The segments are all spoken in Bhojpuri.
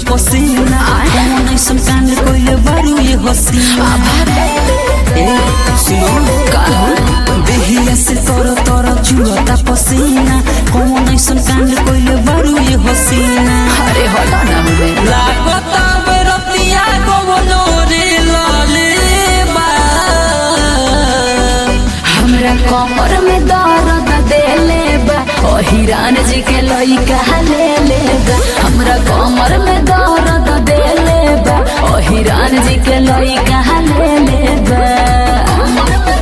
पसीना कौन ऐसन कांड कोइले बारू ये हसीना ए सुनो का देहिया से तोर तोर चुअता पसीना कौन ऐसन कांड कोइले बारू ये हसीना अरे हटा ना हमें लागता बेरतिया कवनो रे लाले बा हमरा कमर में दर्द देले बा ओ हिरान जी के लइका ले ले बा हमरा कमर में दर्द देले बा ओ हिरान जी के लइका ले ले बा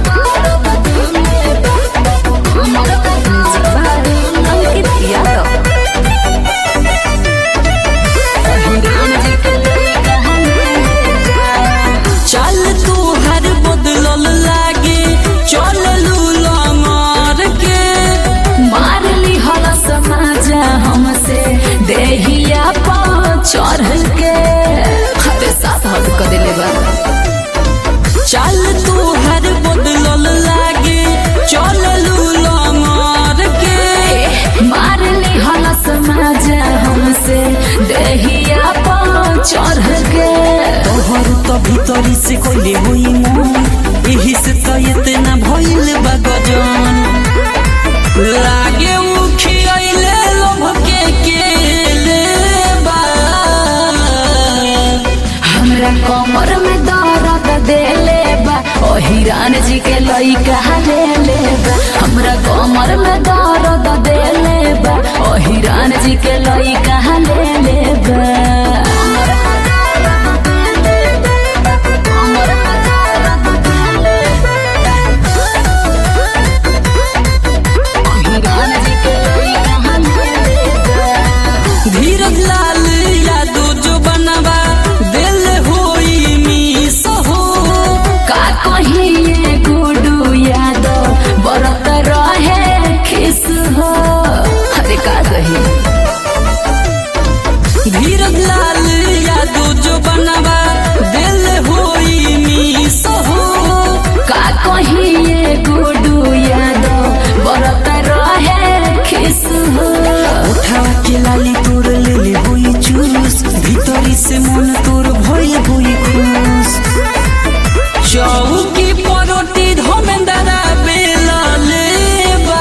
अंकित यादव ओ हिरान जी के लइका ले ले बा चल तू हर बदलल लागे चल लूला मार के मारली हल समाजा हमसे देहिया पा चढ़ के हते साथ हद कर दिले बा चल तू हर बदलल लागे चल लूला मार के मारली हल समाजा हमसे देहिया पा चढ़ के तोहर तो भीतरी से कोइले होई मन एही से तो इतना भइल बा गजन लागे उखियाइले लोभ के केले बा हमरा कमर में दर्द देले बा ओ हिरान जी के लइका ले ले बा हमरा कमर में दर्द देले बा ओ हिरान जी के लइका ले ले बा हिरान जी के लइका ले ले बा धीरज लाल यादव जो बनवा दिल होई मीस हो का कहिए गुडू यादव बरत रहे खिस हो अरे का कही धीरज लाल यादव जो बनवा दिल होई मीस हो का कहिए गुडू यादव बरत रहे खिस हो उठावा के लाली तोर लेले होई चूस भीतरी से मन तोर भइल होई खुश चौकी परोटी धमेंदरा बेला लेबा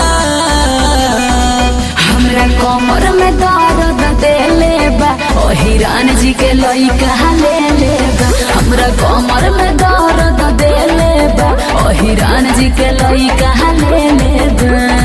हमरा कमर में दर्द देले बा ओ हिरान जी के लइका ले ले बा हमरा कमर में दर्द देले बा ओ हिरान जी के लइका ले ले बा